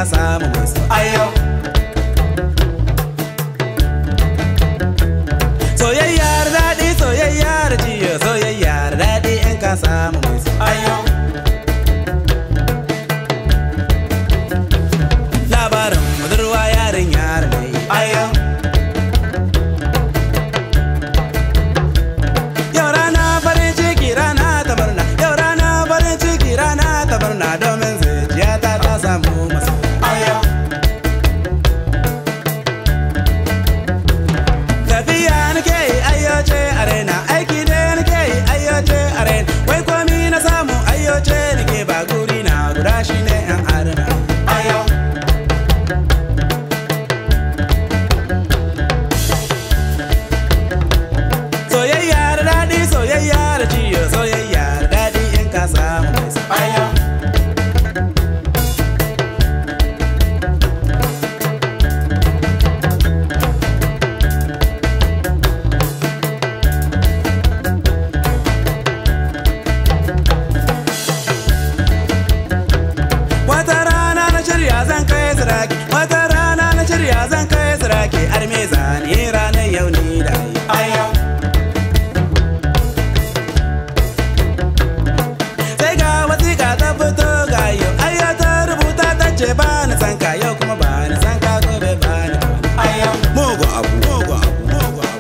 samu mai so ayo soyayyar daɗi soyayyar jiyo soyayyar daɗi in ka samu mai so ayo labarin budurwa yarin yar ne ayo yau rana farin ciki rana ta murna yau rana farin ciki rana ta murna domin zuciyata ta samu masu ayo tafiya nake yi ayyace arena aiki ne nake yi ayyace arena wai komi na samu ayyace nake ba guri na guda shi ne yan arena ayo soyayya da daɗi soyayya da ciyo soyayya da daɗi in ka samu mai so ayo Wata rana na shirya zan kai siraki Wata rana na shirya zan kai siraki Arme zane ranar yau ni da ayo Sai ga wasiƙa ta fito ga yau Ayo ta rubuta ta ce ba ni san ka yau kuma ba ni san ka gobe ba ni ayo Mugu abu mugu abu mugu abu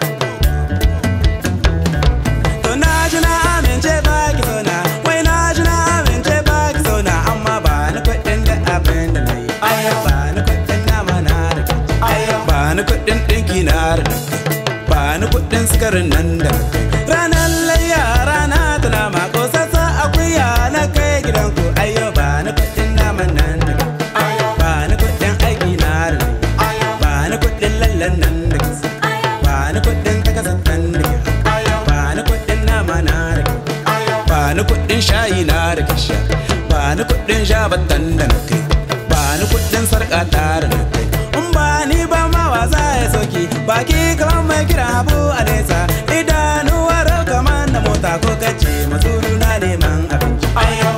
To na ji na amince ba ki so na Wai na ji na amince ba ki so na Amma ba ni kuɗin da abin da na yi Ayo ba ni kuɗin nama na da kai Ayo ba ni kuɗin ɗinki na da na kai Ba ni kuɗin sikarin nan da na kai Ranar layya rana ta nama Ko sassa akuya na kai gidanku Ayo ba ni kuɗin naman nan da kai Ba ni kuɗin aiki na da na yi Ba ni kuɗin lallan nan da kai Ba ni kuɗin takasatan da kai ba ni kuɗin nama na da kai ba ni kuɗin shayi na da kai sha ba ni kuɗin shabatan da na kai ba ni kuɗin sarƙa ta da na kai in ba ni ba ma wa za ya soki baki kamar mai kira abu a nesa idanuwa rau kamar na mota ko kace mazuru na neman abinci ayo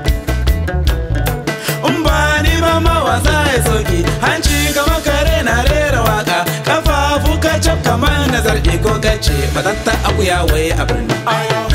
in ba ni ba ma wa za ya soki hanci kamar kare na rera waka kafafu ka cap kamar nazar ko kace matatta akuya wai a birni